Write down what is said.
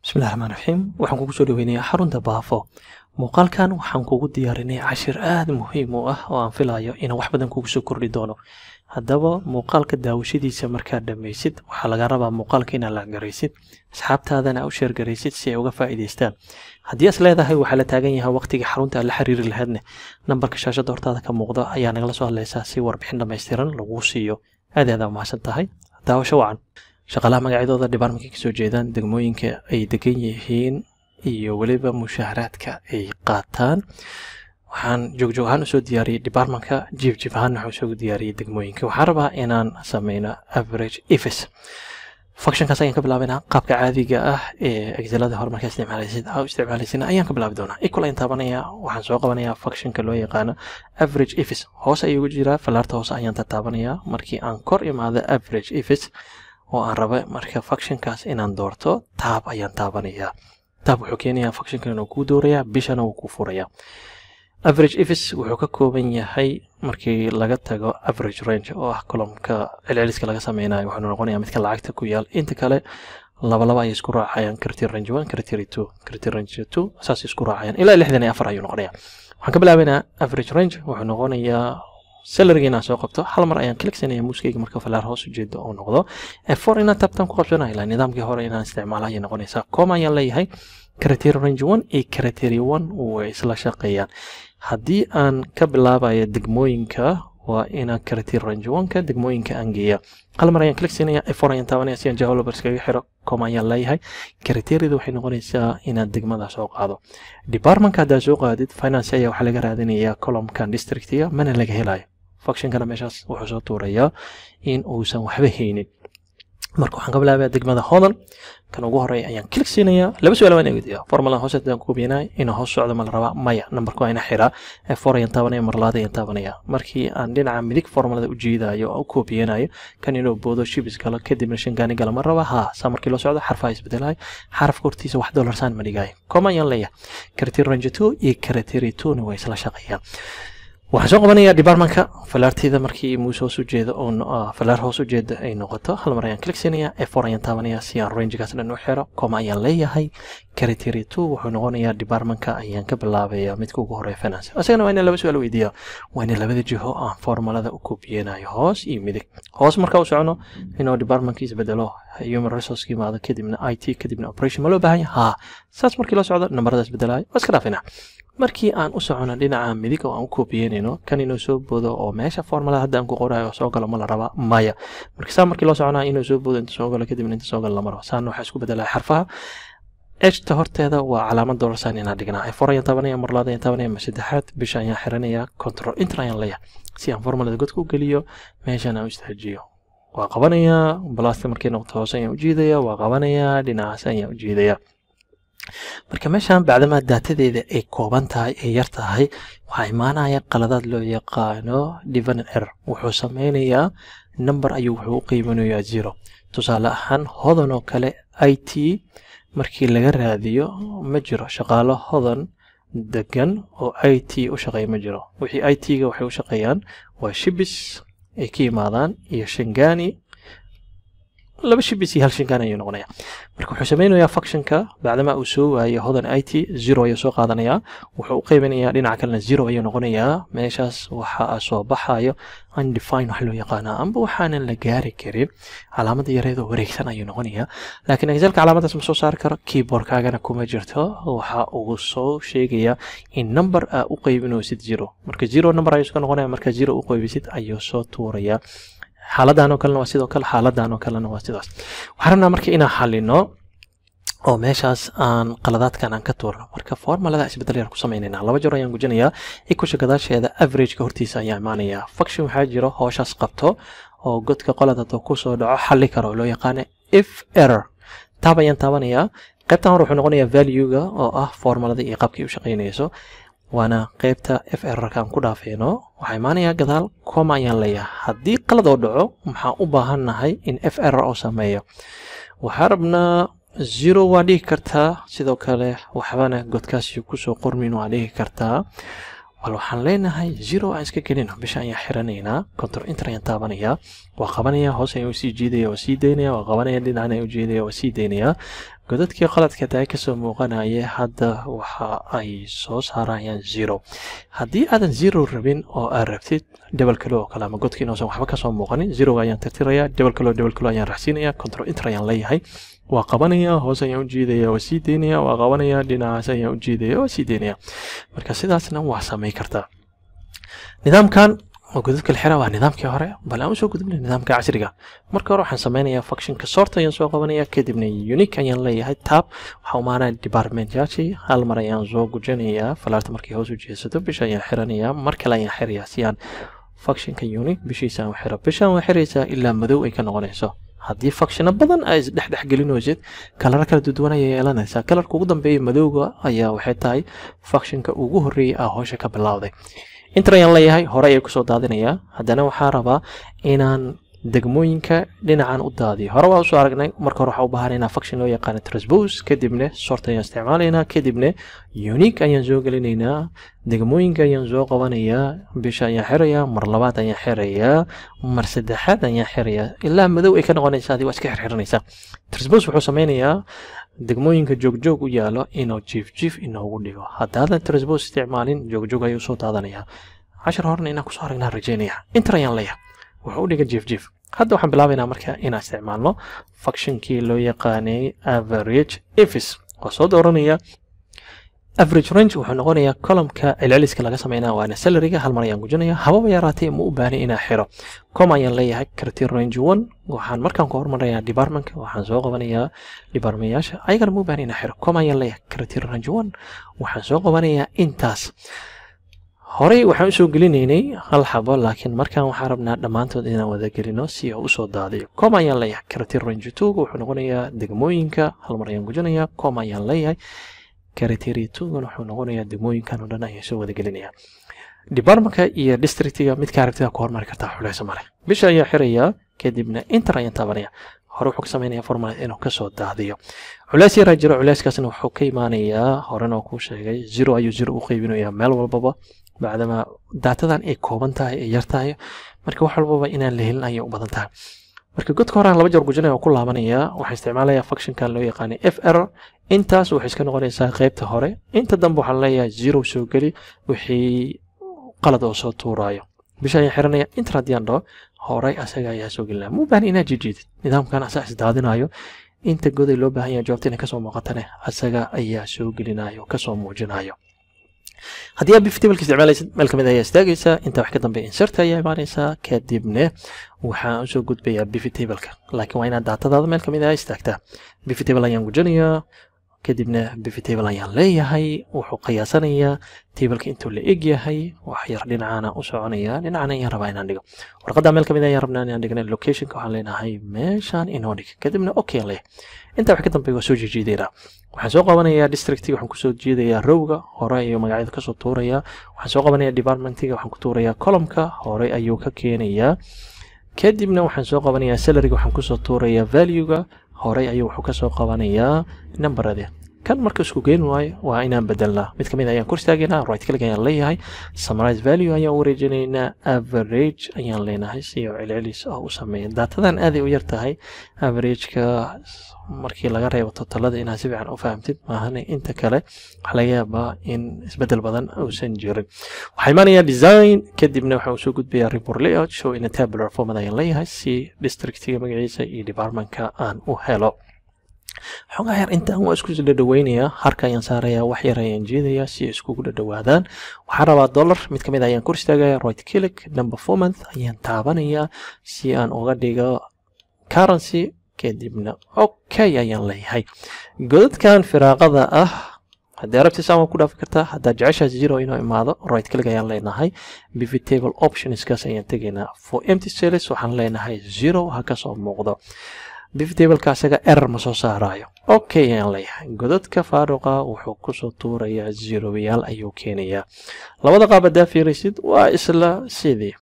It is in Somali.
bismillahi raxmaan raxiim waxaan kugu soo dhaweynayaa xarunta baafo muuqaalkan waxaan kugu diyaarinay cashir aada muhiim u ah oo aan filayo inaan wax badan kugu soo kordhi doono haddaba muuqaalka daawashadiisa markaad dhammaysid waxaa laga rabaa muuqaalka inaad lacgaraysid asxaabtaadana u sheergaraysid si ay uga faa'iidaystaan haddii as leedahay waxaa la taagan yahay waqtigii xarunta aad la xiriiri lahaydne nambarka shaashadda hortaada ka muuqda ayaa nagala soo hadlaysaa si warbixin dhammaystiran laguu siiyo aad aad aa mahadsan tahay daawasho wacan shaqaalaha magacyadooda dhibaarmankay kasoo jeedaan degmooyinka ay degan yihiin iyo weliba mushaaharaadka ay qaataan waxaan joogjoog ahaan usoo diyaariyey departmentka jiif jiif ahaan waxaan usoo diyaariyey degmooyinka waxaan rabaa inaan sameyno average efis functionkaas ayaan ka bilaabaynaa qaabka caadiga ah ee excelada hore markaa isticmaalaysid aa u isticmaalaysin ayaan ka bilaabi doonaa equal ayaan taabanayaa waxaan soo qabanayaa functionka loo yaqaano average efis hoos ayuu ugu jiraa fallaarta hoose ayaan tataabanayaa markii aan kor imaado average efis oo aan raba marka functionkaas inaan doorto taab ayaan taabanayaa taab wuxuu keenayaa functionkan inuu kuu doorayaa bishana wuu kuu furayaa average efis wuxuu ka kooban yahay markii laga tago average range oo ah colomka celceliska laga sameynayo wuxuu noqonayaa midka lacagta ku yaal inta kale laba laba ayay isku raacayaan criteria range one criteria two criteria range two saas isku raacayaan ilaa lixdan iyo afar ayuu noqonayaa waxaan ka bilaabaynaa average range wuxuu noqonayaa salariga inaan soo qabto hal mar ayaan kliksanaya muuskayga marka falaar hoos ujeeda oo noqdo for inaan tabtan ku qabsanayo ilaa nidaamkii hore inaan isticmaalo ayay noqonaysaa com ayaan leeyahay criteria range one iyo criteria one way isla shaqeeyaan haddii aan ka bilaabayo degmooyinka waa inaan criteria range one-ka degmooyinka aan geeya hal mar ayaan kliksanaya for ayaan taabanaya si aan developers kaga xiro com ayaan leeyahay criteriada waxay noqonaysaa inaad degmada soo qaado departmentka haddaad soo qaadid finance ayaa waxaa laga raadinayaa columkan districtiga mana laga helayo functionkana meeshaas wuxuu soo tuurayaa in uusan waxba haynin marka waxaan ka bilaabaya degmada hodan kan ugu horeeya ayaan klik siinayaa laba su-aal waan eegaya formula hoose hadaan ku hubinay inuu hoos socdo ma la rabaa maya nambarku waa ina xiraa for ayaan taabanaya marlaad ayaan taabanaya markii aan dhinaca midig formulada u jiidayo oo u koobiyanayo kan inuu boodo shibis galo kadibna shangaani gala ma raba ha saa markii loo socdo xarfaha isbedelayo xarafka hortiisa wax dolarsaan ma dhigayo koma ayaan leeyahay criteria range two iyo criteria two na waa isla shaqeeyaan waxaan soo qabanayaa departmentka falaarteyda markii muuse hoos ujeeda oo falaar hoos ujeeda ay noqoto hal mar ayaan kliksinayaa efor ayaan taabanayaa si aan rangegaas dhan u xiro coma ayaan leeyahay criteria two wuxuu noqonayaa departmentka ayaan ka bilaabaya midka ugu horeeya finance isagana waa inaan laba su-aal weydiiya waa ina labada jiho aan formulada u koobiyanayo hoos iyo midig hoos marka u socono inuu departmentka isbedelo human resource yimaado kadibna i t kadibna operation ma loo baahan yahay ha saas markii loo socdo nambarada isbedelayo waa iska dhaafina markii aan u socono dhinaca midig oo aan u koobiyeynayno kan inuu soo boodo oo meesha formulada hadda aan ku qorayo soo galo ma la rabaa maya marka saa markii loo soconaa inuu soo boodo inta soo galo kadibna inta soo galo lama rabo saana waxaa isku bedelaya xarfaha ejta horteeda waa calaamad doolarsan inaan dhignaa for ayaan taabanaya marlaad ayaan taabanaya ma saddexaad bisha ayaan xiranaya control inter ayaan leeyahay si aan formulada godka u geliyo meeshan aan u istaajiyo waa qabanayaa balasta markay noqoto hoose ayaan u jiidaya waa qabanayaa dhinacaas ayaan u jiidaya marka meeshan bacdamaa daatadeeda ay kooban tahay ay yar tahay waxaa imaanaya qaladaad loo yaqaano divan error wuxuu sameynayaa number ayuu wuxuu u qiimanayaa zero tusaale ahaan hodan oo kale i t markii laga raadiyo ma jiro shaqaalo hodan degan oo i t u shaqeeya ma jiro wixii i t-ga waxay u shaqeeyaan waa shibis ay ka yimaadaan iyo shangani laba shibis iyo hal shangaan ayuu noqonaya marka wuxuu sameynayaa functionka bacdama uu soo waayo hodan i t zero ayuu soo qaadanayaa wuxuu u qaybinayaa dhinaca kalena zero ayuu noqonayaa meeshaas waxa soo baxayo undefine wax loo yaqaana amba waxaanan la gaari karin calaamada yareedoo wareegsan ayuu noqonayaa laakiin excelka calaamadaas ma soo saari karo keyboardkaagana kuma jirto waxa uu soo sheegayaa in number aa u qaybinaysid zero marka zero number ayuu iska noqonaya marka zero u qaybisid ayuu soo tuurayaa xaaladan oo kalena waa sidoo kale xaaladan oo kalena waa sidaas waxaan rabnaa marka inaan xalino oo meeshaas aan qaladaadkan aan ka tuurno marka formulada isbedel yar ku samaynayna laba jeer ayaan gujinayaa ikusha gadaasheeda averageka hortiisa ayaa imaanaya function waxaa jiro hooshaas qabto oo godka qolad hadduu kusoo dhaco xalli karo loo yaqaana if error taab ayaan taabanayaa qaybtan hore wuxuu noqonayaa valuega oo ah formulada iyo qaabkii u shaqaynayso waana qaybta f rrka aan ku dhaafeyno waxaa imaanayaa gadaal coma ayaan leeyahay haddii qalad oo dhaco maxaa u baahannahay in f r oo sameeyo waxaa rabnaa zero waa dhigi kartaa sidoo kale waxbana godkaasi kusoo qormin waa dhigi kartaa bal waxaan leenahay zero aan iska gelino bisha ayaan xiranaynaa control inter ayaan taabanayaa waa qabanaya hoos ayaan usii jiidaya waa sii daynaya waa qabanaya dhinacan ayaan ujeedaya waa sii daynaya godadkii qaladka tahay kasoo muuqanaya hadda waxa ay soo saarayaan zero haddii aadan zero rabin oo aad rabtid debel kale oo kale ama godka inuusan waxba kasoo muuqanin zeroga ayaan tirtirayaa debel kale oo debel kale ayaan raxsiinaya control inter ayaan leeyahay waa qabanaya hoos ayaan u jiidaya waa sii deynaya waa qabanaya dhinacaas ayaan u jiidaya waa sii deynaya marka sidaasna waa samay kartaa nidaamkan oo godadka la xiraa waa nidaamkii hore bal aan usoo gudubnay nidaamka casriga marka hore waxaan sameynayaa functionka sort ayaan soo qabanaya kadibna unique ayaan leeyahay tab waxaa umaanaya departmentyaashii hal mar ayaan soo gujinayaa falaarta markay hoos u jeesato bisha ayaan xiranayaa mar kale ayaan xirayaa si aan functionka unique bishiisa aan u xiro bishaan waa xiraysaa ilaa madow ay ka noqonayso haddii functiono badan ay isdhexdhexgelinaysid kalara kala duduwan ayay yeelanaysaa kalarka ugu dambeeya madowga ayaa waxay tahay functionka ugu horreeyay ah hoosha ka bilowday inter ayaan leeyahay hore ayay kusoo daadinayaa haddana waxaa rabaa inaan degmooyinka dhinacan u daadiyo hore waa usoo aragnay marka hore waxaa u baahan inaa function loo yaqaano transpose kadibna sort ayaan isticmaalaynaa kadibna unique ayaan soo gelinaynaa degmooyinka ayaan soo qabanayaa bisha ayaan xirayaa mar labaad ayaan xirayaa mar saddexaad ayaan xirayaa ilaa madow ay ka noqonaysa adii waa iska xirxiranaysaa transpose wuxuu sameynayaa degmooyinka joogjoog u yaalo inuu jiif jiif inoogu dhigo haddaadan transpose isticmaalin joogjoog ayuu soo daadanayaa cashar horena inaan kusoo aragnaa rajeynaya inter ayaan leeyahay wuxuu u dhiga jiif jiif hadda waxaan bilaabaynaa marka inaan isticmaalno functionkii loo yaqaanay average efis oo soo dooranaya average range wuxuu noqonayaa columka celceliska laga sameynaya waana salariga hal mar ayaan gujinaya hababa yaraatee ma u baahnay inaan xiro com ayaan leeyahay criteria range one waxaan markaan ku hormarayaa departmentka waxaan soo qabanayaa departmentyaasha ayagana ma u baahnay inaan xiro com ayaan leeyahay criteria range one waxaan soo qabanayaa intaas horey waxaan usoo gelinaynay hal xabo laakiin markaan waxaan rabnaa dhammaantood inaan wada gelino si uu usoo daadiyo com ayaan leeyahay criteria range two wuxuu noqonayaa degmooyinka hal mar ayaan gujinayaa com ayaan leeyahay criteria two-gan wuxuu noqonayaa degmooyinkan oo dhan ayaan soo wada gelinayaa departmentka iyo districtiga midka aragtida ku hormari kartaa xuleyso male bisha ayaa xirayaa kadibna inter ayaan taabanaya hore wuxuu ka sameynaya formula inuu kasoo daadiyo culeys yaraa jiro culeyskaasna wuxuu ka imaanayaa horena oo kuu sheegay zero ayuu zero u qeybinayaa meel walbaba bacdama daatadan ay kooban tahay ay yar tahay marka wax walbaba inaan la helin ayay u badan tahay marka godka horaan laba jeer gujinaya oo ku laabanaya waxaan isticmaalayaa functionkan loo yaqaanay f r intaas waxay iska noqonaysaa qaybta hore inta dambe waxaan leeyahay zero soo geli wixii qalad oo soo tuuraayo bisha ayaan xiranaya inter haddii aan dhaho horey asaga ayaa soo gelinaya mu baahan inaad jijiidid nidaamkan asaa isdaadinayo inta goday loo baahan yahay jawaabta inay kasoo muuqatane asaga ayaa soo gelinayo kasoo muujinayo haddii aad biftableka isticmaalaysid meel kamid ayaa istaagaysaa intaa wax ka dambe insert ayaa imaanaysaa kadibna waxaan usoo gudbayaa biftableka laakiin waa inaad daatadaada meel kamid ah istaagtaa bifitable ayaan gujinayaa kadibna bifitable ayaan leeyahay wuxuu qiyaasanayaa tableka intuu la eg yahay wax yar dhinacana u soconaya dhinacana ayaan rabaa inaan dhigo warqadda meel kamid ayaan rabnaa inaan dhigna locationka waxaan leenahay meeshaan inoo dhig kadibna okay leh intaa wax ka dambe waa soo jiijiidaynaa waxaan soo qabanayaa districtiga waxaan kusoo jiidayaa rowga hore ayuu magacyada kasoo tuurayaa waxaan soo qabanayaa departmentiga waxaan ku tuurayaa columka hore ayuu ka keenayaa kadibna waxaan soo qabanayaa salaryga waxaan kusoo tuurayaa valuega horey ayuu wuxuu kasoo qabanayaa numberade kan marka isku geen waayo waa inaan bedelnaa mid kamid ayaan kor istaagaynaa right click ayaan leeyahay summarize value ayaan wareejinaynaa average ayaan leenahay si oo celcelis ah u sameeya daatadan aaday u yar tahay averageka markii laga reebo totalada inaad si fiican u fahamtid maahane inta kale waxaa laga yaabaa in isbedel badan uusan jirin waxaa imaanayaa design kadibna waxa uu soo gudbayaa report layout show in a tabular format ayaan leeyahay si districtiga magaciisa iyo departmentka aan u helo xoogaa yar intaan waa isku dhadhaweynayaa harka ayaan saarayaa wax yar ayaan jeedayaa si ay iskugu dhadhawaadaan waxaan rabaa dollar mid kamid ayaan kor istaagaya right click number four month ayaan taabanayaa si aan uga dhigo currency kadibna okay ayaan leeyahay godadkan firaaqada ah haddii arabti saan waa ku dhaafi kartaa haddaad jeceshaas zero inuu imaado right click ayaan leenahay pivot table optionskaas ayaan tegaynaa for empty cells waxaan leenahay zero ha kasoo muuqdo biftableka asaga erer ma soo saaraayo okay ayaan leeyahay godadka faaruqa wuxuu kusoo tuurayaa zeroyaal ayuu keenayaa labada qaab haddaa fiiraysid waa isla sidii